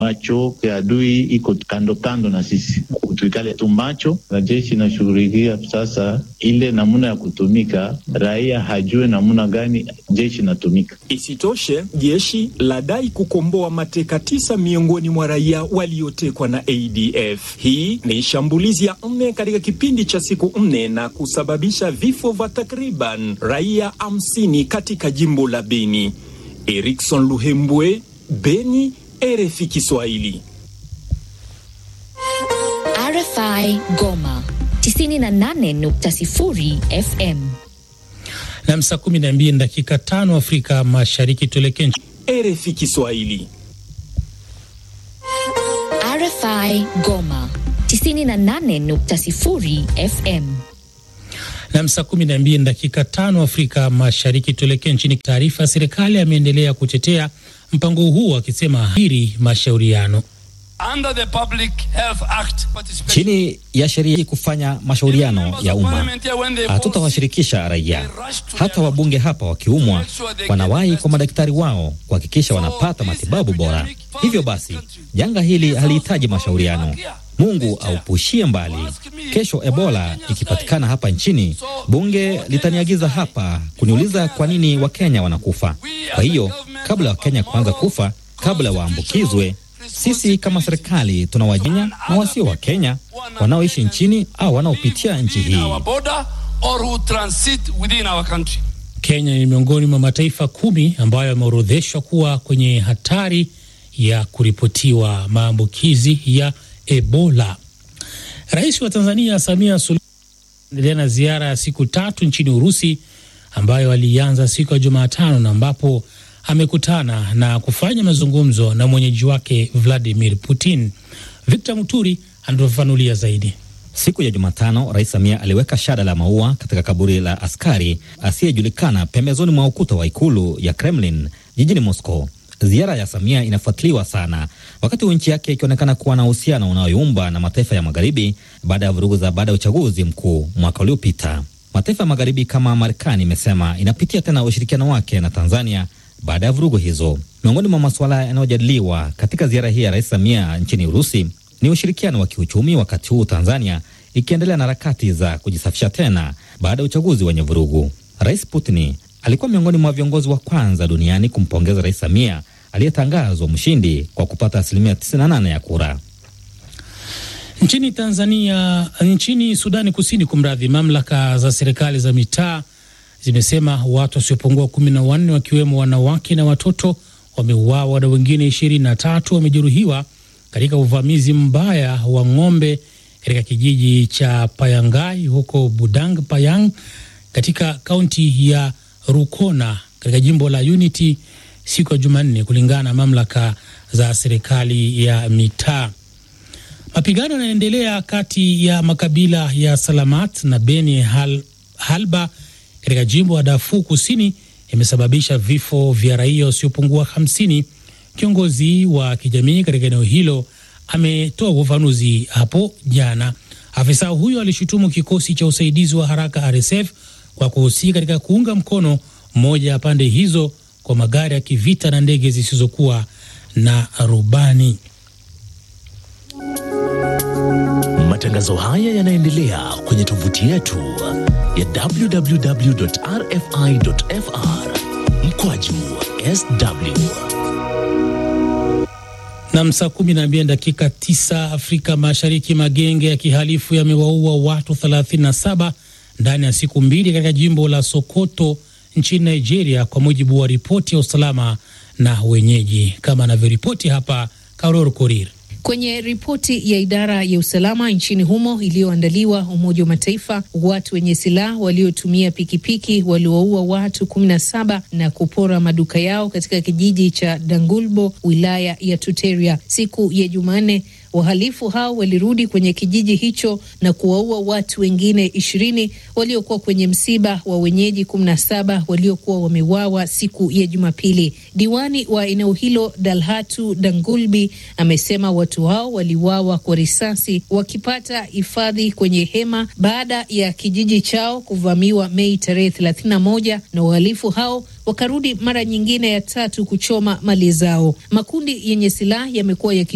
macho ya adui iko kando kando na sisi, tuikale tu macho, na jeshi inashughulikia sasa ile namna ya kutumika, raia hajue namna gani jeshi inatumika. Isitoshe, jeshi ladai kukomboa mateka tisa miongoni mwa raia waliotekwa na ADF. Hii ni shambulizi ya nne katika kipindi cha siku nne na kusababisha vifo vya takriban raia hamsini katika jimbo la Beni. Erikson Luhembwe, Beni, RFI Kiswahili. RFI Goma 98.0 FM. Na saa kumi na mbili dakika tano Afrika Mashariki, tuelekee RFI Kiswahili. RFI Goma 98.0 FM. Na saa kumi na mbili dakika tano Afrika Mashariki, tuelekee nchini. Taarifa, serikali ameendelea kutetea mpango huu akisema hiri mashauriano Under the Public Health Act, chini ya sheria hii kufanya mashauriano ya umma, hatutawashirikisha raia. Hata wabunge hapa wakiumwa, wanawahi kwa madaktari wao kuhakikisha wanapata matibabu bora. Hivyo basi, janga hili halihitaji mashauriano. Mungu aupushie mbali. Kesho Ebola ikipatikana hapa nchini, bunge litaniagiza hapa kuniuliza kwa nini Wakenya wanakufa. Kwa hiyo kabla ya Wakenya kuanza kufa, kabla waambukizwe sisi kama serikali tunawajenya na wasio wa Kenya wanaoishi nchini au wanaopitia nchi hii. Kenya ni miongoni mwa mataifa kumi ambayo yameorodheshwa kuwa kwenye hatari ya kuripotiwa maambukizi ya Ebola. Rais wa Tanzania Samia Suluhu endelea na ziara ya siku tatu nchini Urusi ambayo alianza siku ya Jumatano na ambapo amekutana na kufanya mazungumzo na mwenyeji wake Vladimir Putin. Victor Muturi anatufafanulia zaidi. Siku ya Jumatano, Rais Samia aliweka shada la maua katika kaburi la askari asiyejulikana pembezoni mwa ukuta wa ikulu ya Kremlin jijini Moscow. Ziara ya Samia inafuatiliwa sana wakati huu nchi yake ikionekana kuwa na uhusiano unaoyumba na mataifa ya magharibi baada ya vurugu za baada ya uchaguzi mkuu mwaka uliopita. Mataifa ya magharibi kama Marekani imesema inapitia tena ushirikiano wake na Tanzania baada ya vurugu hizo. Miongoni mwa masuala yanayojadiliwa katika ziara hii ya Rais Samia nchini Urusi ni ushirikiano wa kiuchumi, wakati huu Tanzania ikiendelea na harakati za kujisafisha tena baada ya uchaguzi wenye vurugu. Rais Putin alikuwa miongoni mwa viongozi wa kwanza duniani kumpongeza Rais Samia aliyetangazwa mshindi kwa kupata asilimia 98 ya kura. Nchini Tanzania, nchini Sudani Kusini, kumradhi, mamlaka za serikali za mitaa zimesema watu wasiopungua kumi na wanne wakiwemo wanawake na watoto wameuawa na wengine ishirini na tatu wamejeruhiwa katika uvamizi mbaya wa ng'ombe katika kijiji cha Payangai huko Budang Payang katika kaunti ya Rukona katika jimbo la Unity siku ya Jumanne, kulingana na mamlaka za serikali ya mitaa. Mapigano yanaendelea kati ya makabila ya Salamat na Beni Hal, Halba katika jimbo la Darfur Kusini imesababisha vifo vya raia wasiopungua hamsini. Kiongozi wa kijamii katika eneo hilo ametoa ufafanuzi hapo jana. Afisa huyo alishutumu kikosi cha usaidizi wa haraka RSF kwa kuhusika katika kuunga mkono moja ya pande hizo kwa magari ya kivita na ndege zisizokuwa na rubani. Matangazo haya yanaendelea kwenye tovuti yetu ya www.rfi.fr mkwaju sw na saa kumi na mbili dakika tisa Afrika Mashariki. Magenge ya kihalifu yamewaua watu 37 ndani ya siku mbili katika jimbo la Sokoto nchini Nigeria, kwa mujibu wa ripoti ya usalama na wenyeji, kama anavyoripoti hapa Karor Korir. Kwenye ripoti ya idara ya usalama nchini humo iliyoandaliwa Umoja wa Mataifa, watu wenye silaha waliotumia pikipiki waliwaua watu kumi na saba na kupora maduka yao katika kijiji cha Dangulbo, wilaya ya Tuteria siku ya Jumanne. Wahalifu hao walirudi kwenye kijiji hicho na kuwaua watu wengine ishirini waliokuwa kwenye msiba wa wenyeji kumi na saba waliokuwa wameuawa siku ya Jumapili. Diwani wa eneo hilo Dalhatu Dangulbi amesema watu hao waliuawa kwa risasi wakipata hifadhi kwenye hema baada ya kijiji chao kuvamiwa Mei tarehe 31 na wahalifu hao wakarudi mara nyingine ya tatu kuchoma mali zao. Makundi yenye silaha yamekuwa yaki